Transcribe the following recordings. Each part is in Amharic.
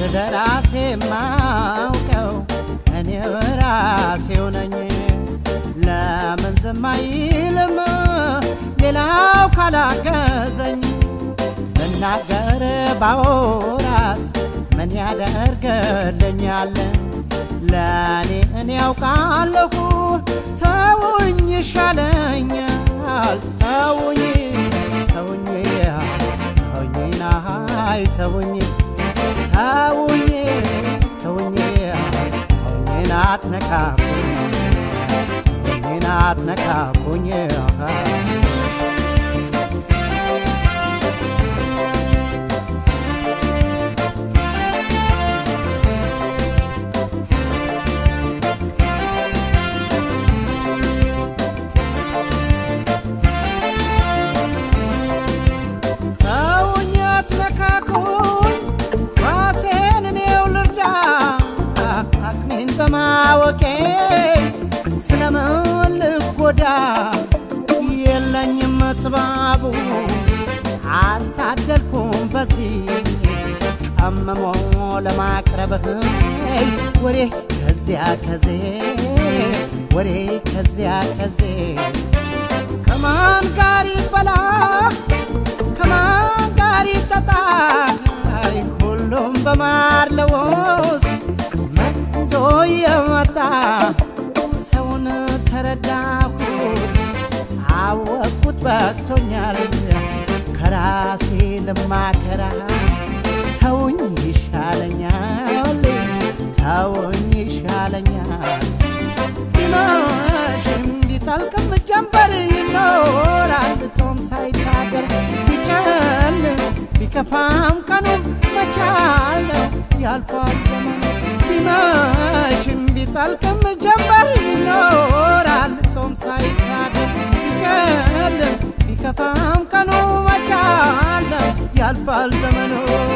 ስለ ራሴ ማውቀው እኔ ራሴው ነኝ። ለምን ዝም አይልም ሌላው ካላገዘኝ? ብናገር ባወራስ ምን ያደርግልኛል? ለእኔ እኔ ያውቃለሁ ተውኝ ይሻለኛል። ተውኝ ተውኝ ተውኝ ናይ ተውኝ ተውኝ ተውኝ ተውኝ አትነካኩኝ ተውኝ አትነካኩኝ ተውኝ አትነካኩኝ ራሴን እኔው ልርዳ አቅሜን በማወቄ ስለምን ልጎዳ የለኝም ጥባቡ አልታደልኩም በዚህ ቀመሞ ለማቅረብህ ወሬ ከዚያ ከዜ ወሬ ከዚያ ከዜ ከማን ጋር ይበላ ከማን ጋር ይጠጣ አይ ሁሉም በማር ለውስ መርዝ ይዞ የመጣ ሰውን ተረዳሁት አወቅኩት በቅቶኛል ከራሴ ልማከራ ተውኝ ይሻለኛል ተውኝ ይሻለኛል ቢመሽም ቢጠልቅም ጀንበር ይኖራል ቶም ሳይታደር ቢጨል ቢከፋም ቀኑም መቻል ነው ያልፋል ዘመን ቢመሽም ቢጠልቅም ጀንበር ይኖራል ቶም ሳይታደር ቢጨል ቢከፋም ቀኑ መቻል ነው ያልፋል ዘመኑ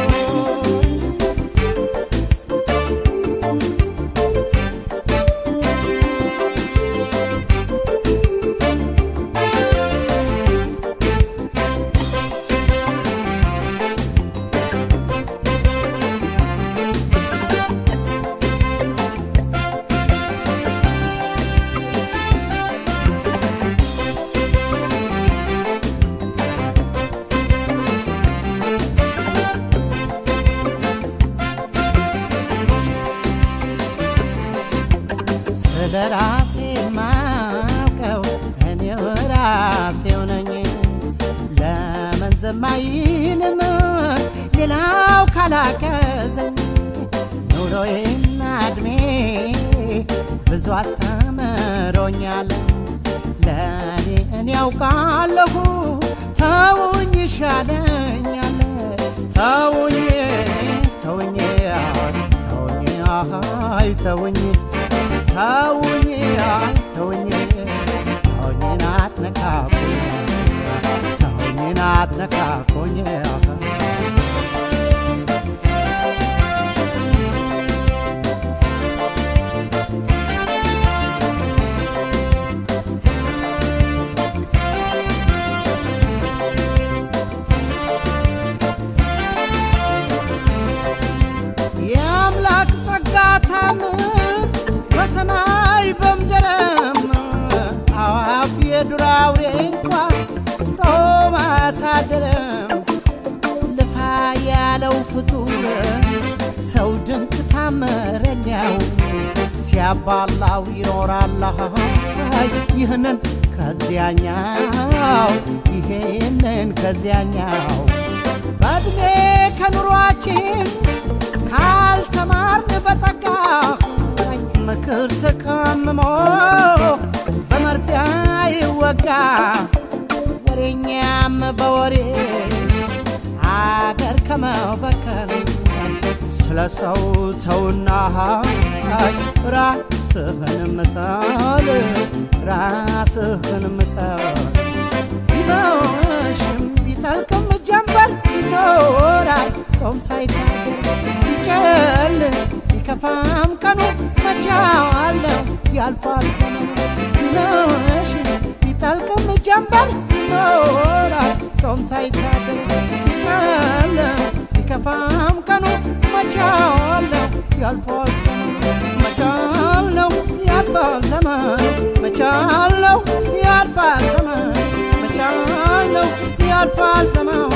ስለ ራሴ ማውቀው እኔው ራሴው ነኝ። ለምን ዝም አይልም ሌላው ካላገዘኝ? ኑሮዬና እድሜ ብዙ አስተምሮኛል። ለእኔ እኔ ያውቃለሁ ተውኝ ይሻለኛል። ተውኝ ተውኝ ተውኝ አይ ተውኝ ተውኝ አይ ተውኝ ተውኝ አትነካኩኝ ተውኝ አትነካኩኝ የአምላክ ጸጋ ታምር በሰማይ በምድርም አዋፍ የዱር አውሬ እንኳ ጦም አያሳድርም። ልፋ ያለው ፍጡር ሰው ድንቅ ታምረኛው ሲያባላው ይኖራል ይህንን ከዚያኛው ይሄንን ከዚያኛው በእድሜ ከኑሯችን ካልተማርን በጸጋ ምክር ተቀምሞ በመርፊያ ይወጋ ወሬኛም በወሬ አገር ከመበከል ስለ ሰው ተውና ራስህን ምሰል ራስህን ምሰል ቢመሽም ቢጠልቅም ጀንበር ይኖራል ጾም ሳይታደር ቢጨል ቢከፋም ቀኑ መቻዋለው ያልፋል ዘመኑ ቢመሽም ቢጠልቅም ጀንበር ይኖራል ጾም ሳይታደር ቢጨል ቢከፋም ቀኑ መቻዋ ያልፋል ዘመኑ መቻል ነው ያልፋል ዘመኑ መቻል ነው ያልፋል ዘመኑ መቻል ነው ያልፋል ዘመኑ